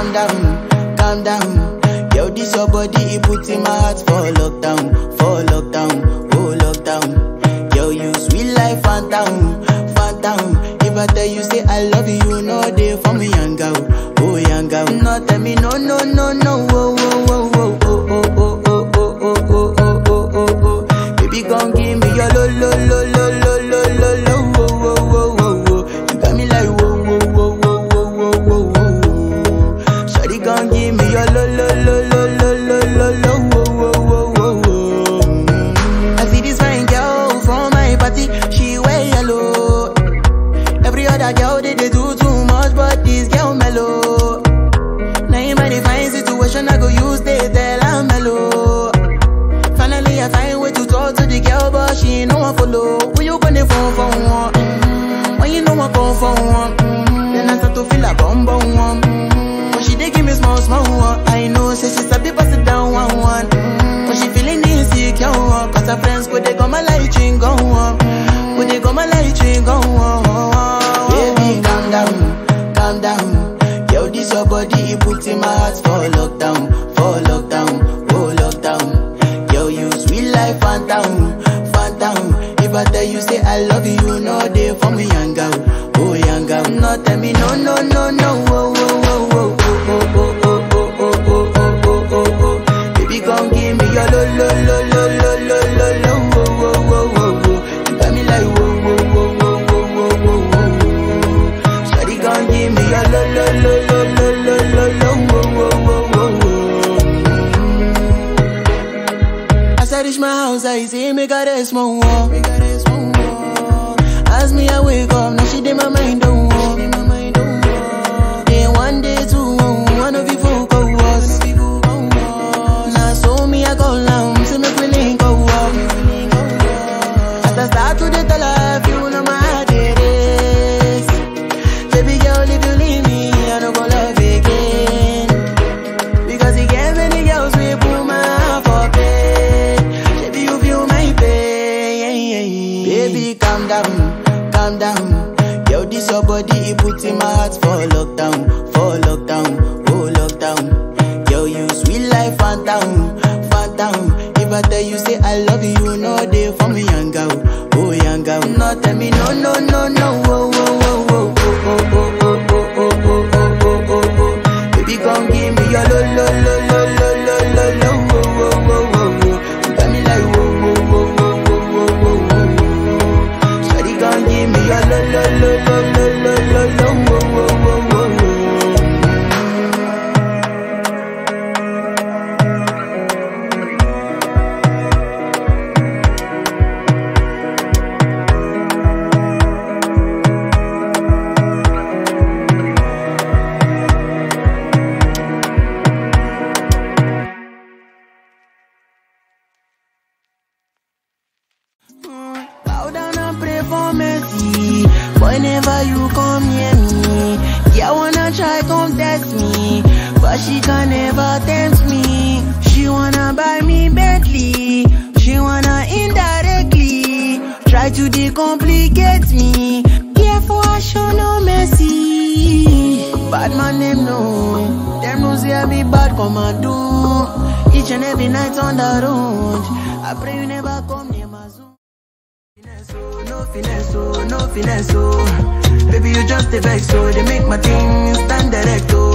calm down, calm down. Yo, this your body, it put in my heart for lockdown, for lockdown, oh lockdown. Yo, you sweet life, phantom, phantom. If I tell you say I love you, no day for me, young girl, oh young girl. No tell me no, no, no, no, oh, oh, oh, oh, oh, oh, oh, oh, oh, oh, oh, oh, oh, oh, oh. Baby, gon' give me your lo, lo, lo, lo, lo, lo, lo, lo, oh, oh, oh, oh, oh. You got me like whoa, whoa, whoa, whoa, whoa, whoa, whoa, whoa. Shawty gon' give me your lo, lo, lo, lo, lo, lo, lo, lo, oh, oh, oh, oh, oh. Mm. I see this fine girl from my party, she wear yellow. Every other girl they, they do too much, but this girl mellow. Now in my divine situation, I go use they tell I'm mellow. Finally, I find way to talk to the girl, but she ain't no one follow. Who you gonna phone for one? Mm-hmm. When you know I come for one, mm-hmm. then I start to feel a bum bum one. Mm-hmm. But she dey give me small small one. I know, say she's a bit pass it down one one. Mm-hmm. But she feeling insecure, one. cause her friends go they go my light ring go on. Go they go my light ring go on. Baby, calm down, calm down. Yo, this your body, it put in my heart for lockdown, for lockdown, oh lockdown. Yo, you sweet life, phantom, phantom. If I tell you say I love you, no day for me, young girl, oh young girl. No tell me no, no, no, no, oh, oh, oh, oh, oh, oh, oh, oh, oh, oh, oh, oh, oh, oh. Baby, gon' give me your lo, lo, lo, lo, lo, lo, lo, lo, oh, oh, oh, oh, oh. You got me like whoa, whoa, whoa, whoa, whoa, whoa, whoa, whoa. Shawty gon' give me your lo, lo, lo, lo, lo, lo, lo, lo, oh, oh, oh, oh, oh. As I reach my house, I see me got a small wall. Me got a small wall. As me, I wake up, now she did my mind don't walk. Day one, day two, one of you folk go was. Now so me, I go down, see me feeling go up. As I start to the tell her, you know my heart it is. Baby girl, if you leave me, I don't go love again. Because he gave many girls we put my heart for bed. Baby, you feel my pain. Baby, calm down, calm down. Yo, this your body, it put in my heart for lockdown, for lockdown, oh lockdown. Yo, you sweet life, phantom, phantom. If I tell you say I love you, no day for me, young girl, oh young girl. No, tell me no, no, no, no, oh, oh, oh, oh, oh, oh, oh, oh, oh, oh, oh, oh, oh, oh. Baby, gon' give me your lo lo lo lo lo lo lo lo wo wo wo wo wo. You got me like wo wo wo wo wo wo wo wo. Shawty gon' give me your lo lo lo lo lo lo lo lo wo wo wo wo wo. Bow down and pray for mercy. Whenever you come near me, yeah, wanna try come test me, but she can never tempt me. She wanna buy me Bentley, she wanna indirectly try to decomplicate me. Yeah, for I show no mercy. Bad man them know, them know say I be bad commando. Each and every night on the road, I pray you never come near my zone. Finesse, oh, no finesse, oh, no finesse, oh. Baby, you just a vex, so they make my thing stand direct, oh.